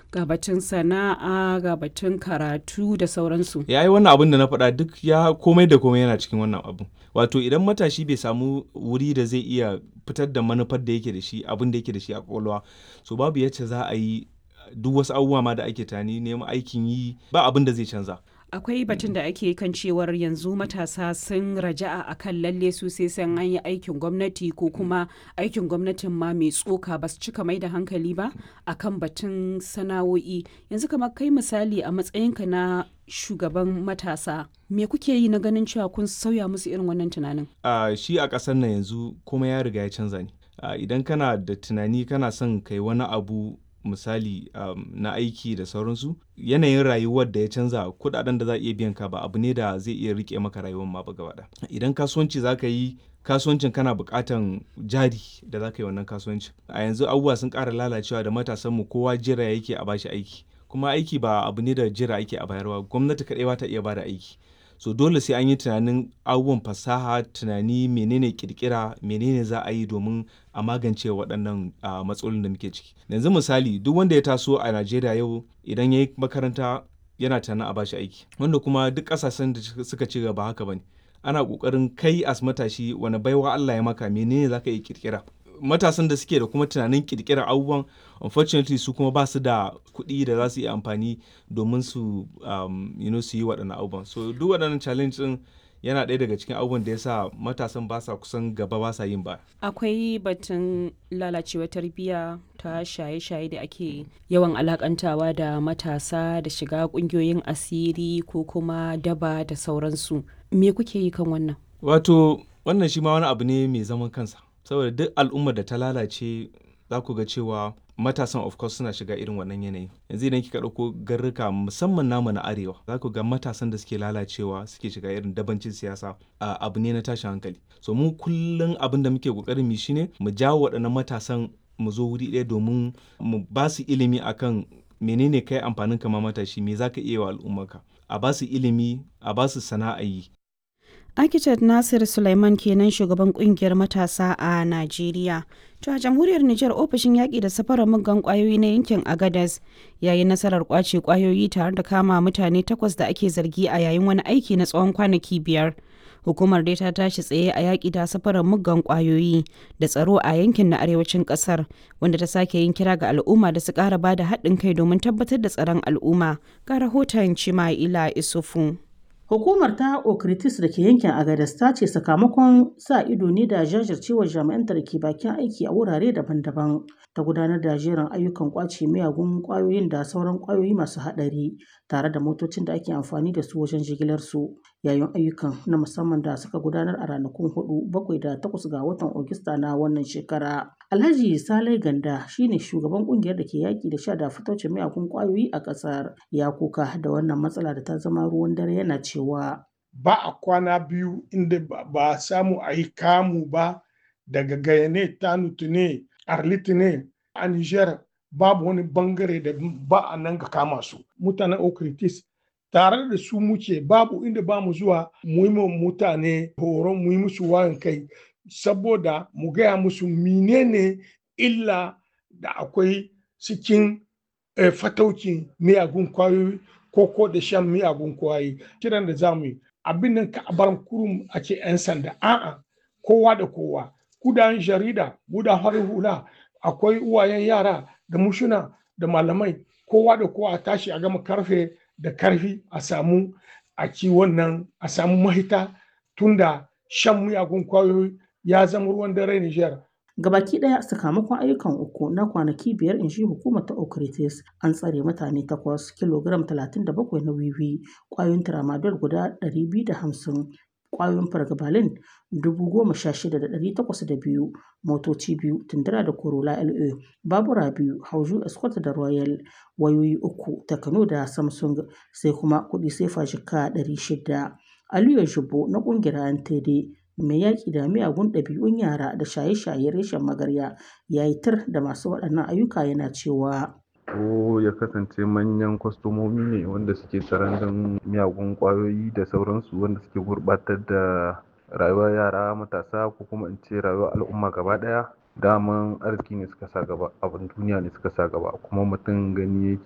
ga batun sana'a ga batun karatu da sauransu ya yi wannan abin da na faɗa duk ya komai da komai yana cikin wannan abu wato idan matashi bai samu wuri da zai iya fitar da manufar da yake da shi abin da yake da shi a kwakwalwa so babu yacce za a yi duk wasu abubuwa ma da ake tani neman aikin yi ba abin da zai canza akwai batun da ake kan cewar yanzu matasa sun raja'a a kan lalle su sai san an yi aikin gwamnati ko kuma aikin gwamnatin ma mai tsoka ba su cika mai da hankali ba a kan batun sana'o'i yanzu kamar kai misali a matsayinka na shugaban matasa me kuke yi na ganin cewa kun sauya musu irin wannan tunanin uh, shi a ƙasar nan yanzu kuma ya riga ya canza ne uh, idan kana da tunani kana son kai wani abu misali um, na aiki da sauransu yanayin rayuwar da ya canza kudaden da za a iya biyan ka ba abu ne da zai iya rike maka rayuwar ma ba gaba idan kasuwanci za ka yi kasuwancin kana bukatan jari da za ka yi wannan kasuwancin a yanzu abubuwa sun ƙara lalacewa da matasanmu kowa jira yake a bashi aiki kuma aiki ba abu ne da jira ake a bayarwa gwamnati kaɗai ba ta iya bada aiki so dole sai an yi tunanin abubuwan fasaha tunani menene kirkira menene za a yi domin a magance waɗannan uh, matsalolin da muke ciki yanzu misali duk wanda ya taso a najeriya yau idan ya yi makaranta yana tunanin a bashi aiki wanda kuma duk ƙasashen da suka ci gaba haka bane ana ƙoƙarin kai as matashi wani baiwa allah ya maka menene za ka yi kirkira matasan da suke da kuma tunanin kirkirar abubuwan unfortunately su kuma ba su da kuɗi da za su yi amfani domin su um, you know, su yi waɗannan abubuwan so duk waɗannan challenge ɗin yana ɗaya daga cikin abubuwan da ya sa matasan ba sa kusan gaba ba sa yin ba akwai batun lalacewa tarbiyya ta shaye-shaye da ake yawan alakantawa da matasa da shiga ƙungiyoyin asiri ko kuma daba da sauransu me kuke yi kan wannan wato wannan shi ma wani abu ne mai zaman kansa saboda duk al'ummar da ta lalace za ku ga cewa matasan of course suna shiga irin wannan yanayi yanzu idan kika ɗauko garruka musamman namu na arewa za ku ga matasan da suke lalacewa suke shiga irin dabancin siyasa abu ne na tashin hankali so mu kullum abin da muke kokarin mu shine mu jawo waɗannan matasan mu zo wuri ɗaya domin mu ba su ilimi akan menene kai amfanin kama matashi me zaka iya wa al'ummarka a ba su ilimi a ba su sana'a yi Architect Nasir Sulaiman kenan shugaban kungiyar matasa a Najeriya. To a jamhuriyar Nijar ofishin yaƙi da safarar muggan ƙwayoyi na yankin Agadas ya yi nasarar ƙwace ƙwayoyi tare da kama mutane takwas da ake zargi a yayin wani aiki na tsawon kwanaki biyar. Hukumar dai ta tashi tsaye a yaƙi da safarar muggan ƙwayoyi da tsaro a yankin na arewacin ƙasar wanda ta sake yin kira ga al'umma da su ƙara ba da haɗin kai domin tabbatar da tsaron al'umma. Ga rahoton Cima'ila Isufu. Hukumar ta Okritis da ke yankin Agadas ta ce sakamakon sa ido ne da jajircewar jami'anta da ke bakin aiki a wurare daban-daban ta gudanar da jerin ayyukan kwace miyagun kwayoyin da sauran kwayoyi masu haɗari tare da motocin da ake amfani da su wajen jigilar su yayin ayyukan na musamman da suka gudanar a ranakun hudu bakwai da takwas ga watan Ogista na wannan shekara. Alhaji Salai Ganda shine shugaban kungiyar da ke yaki da sha da fitocin miyagun kwayoyi a ƙasar ya kuka da wannan matsala da ta zama ruwan dare yana cewa ba a kwana biyu inda ba a samu a yi kamu ba daga gayane tanutu ne arliti ne a niger babu wani bangare da ba a nan ga kama su mutanen okritis tare da su muke babu inda ba mu zuwa mu yi mutane horon mu yi musu wayan kai saboda mu gaya musu menene illa da akwai cikin eh, fataukin miyagun kwayoyi ko ko da shan miyagun kwayoyi kiran da za mu yi abin nan ka bar kurum a ce 'yan sanda a'a kowa da kowa kudan jarida gudan harin hula akwai uwayen yara da mushuna da malamai kowa da kowa a tashi a gama karfe da karfi a samu a ci wannan a samu mahita tunda shan miyagun kwayoyi ya zama ruwan dare Nijar. Gabaki ɗaya sakamakon ayyukan uku na kwanaki biyar in shi hukumar ta Okritis an tsare mutane takwas kilogram 37 na wiwi kwayoyin tramadol guda 250 kwayoyin fargabalin 16,802 motoci biyu tundura da corolla la babura biyu hauju escort da royal wayoyi uku takano da samsung sai kuma kudi sefa jika 600 aliyu shubo na kungiyar ntd mai yaƙi da miyagun ɗabi'un yara da shaye-shaye reshen magarya ya yi tir da masu waɗannan ayyuka yana cewa ko ya kasance manyan kwastomomi ne wanda suke tsaron miyagun kwayoyi da sauransu wanda suke gurbatar da rayuwar yara matasa ko kuma in ce rayuwar al'umma gaba daya daman arziki ne suka sa gaba abin duniya ne suka sa gaba kuma mutum gani yake